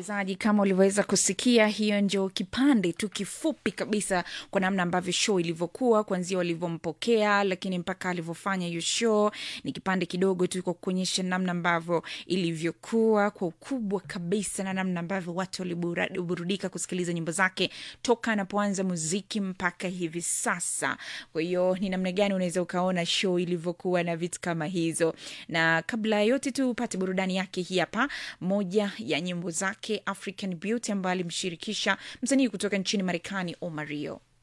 msikilizaji, kama ulivyoweza kusikia, hiyo ndio kipande tu kifupi kabisa kwa namna ambavyo show ilivyokuwa, kuanzia walivyompokea, lakini mpaka alivyofanya hiyo show. Ni kipande kidogo tu kwa kuonyesha namna ambavyo ilivyokuwa kwa ukubwa kabisa, na namna ambavyo watu waliburudika kusikiliza nyimbo zake toka anapoanza muziki mpaka hivi sasa. Kwa hiyo ni namna gani unaweza ukaona show ilivyokuwa na vitu kama hizo, na kabla ya yote tu upate burudani yake hii hapa moja ya nyimbo zake African Beauty ambayo alimshirikisha msanii kutoka nchini Marekani Omario.